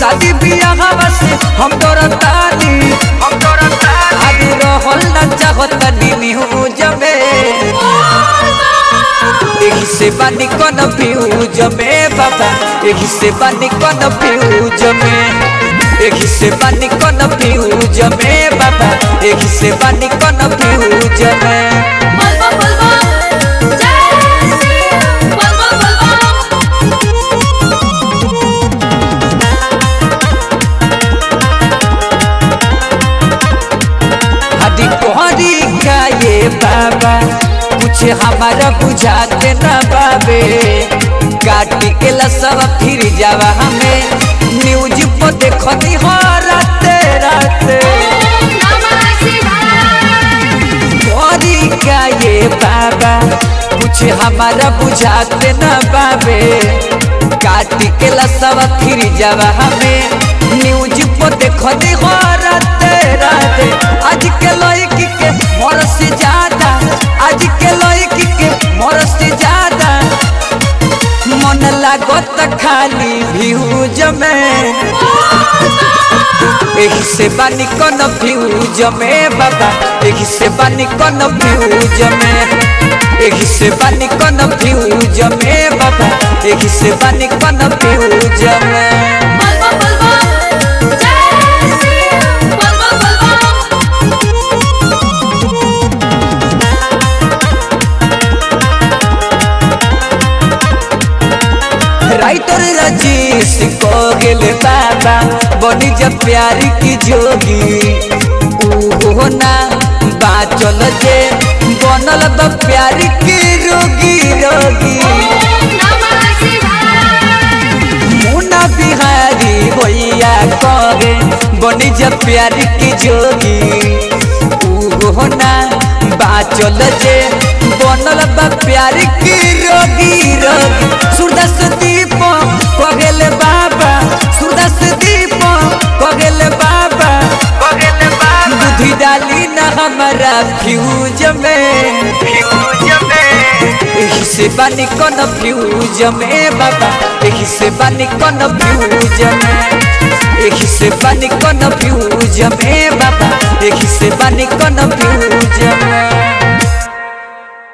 शादी बियाह से हम डरतानी हम डरतानी आगे रहल न चाहतनी न्यूज में एही से बानी कौन फ्यूज में बाबा एही से बानी कौन फ्यूज में एही से बानी कौन फ्यूज में बाबा एही से बानी कौन फ्यूज में बलबा बलबा जय श्री बलबा बलबा हदी कोहरी का ये बाबा कुछ हमारा बुझाते न बाबे काटी के लसव फिर जावा हमें न्यूज पर देखनी हो राते राते नमः शिवाय कोहरी का ये बाबा कुछ हमारा बुझाते न बाबे काटी के लसव फिर जावा हमें न्यूज पर देखनी हो राते राते आज के लड़की के मोर से ज्यादा आज के लड़की के मोर से ज्यादा मन लागत खाली भ्यूज में एही से बानी कौन फ्यूज में बाबा एही से बानी कौन फ्यूज में एही से बानी कौन फ्यूज में बाबा एही से बानी कौन फ्यूज में बलबा बलबा जय श्री बलबा बलबा राइटर रजीश को गेले बाबा बनी जब प्यारी की जोगी ऊहो ना बाचल जे बनल तो प्यारी की रोगी रोगी नमः शिवाय मुना बिहारी भैया कहे बनी जब प्यारी की जोगी ऊहो ना बाचल जे बनल बा प्यारी की रोगी रोगी सूरदास दीप कगेले बाबा सूरदास दीप कगेले बाबा कगेले बाबा बुद्धि डाली न हमारा फ्यूज में फ्यूज में एही से बानी कौन फ्यूज में बाबा एही से बानी कौन फ्यूज में एही से बानी कौन फ्यूज में बाबा एही से बानी कौन फ्यूज में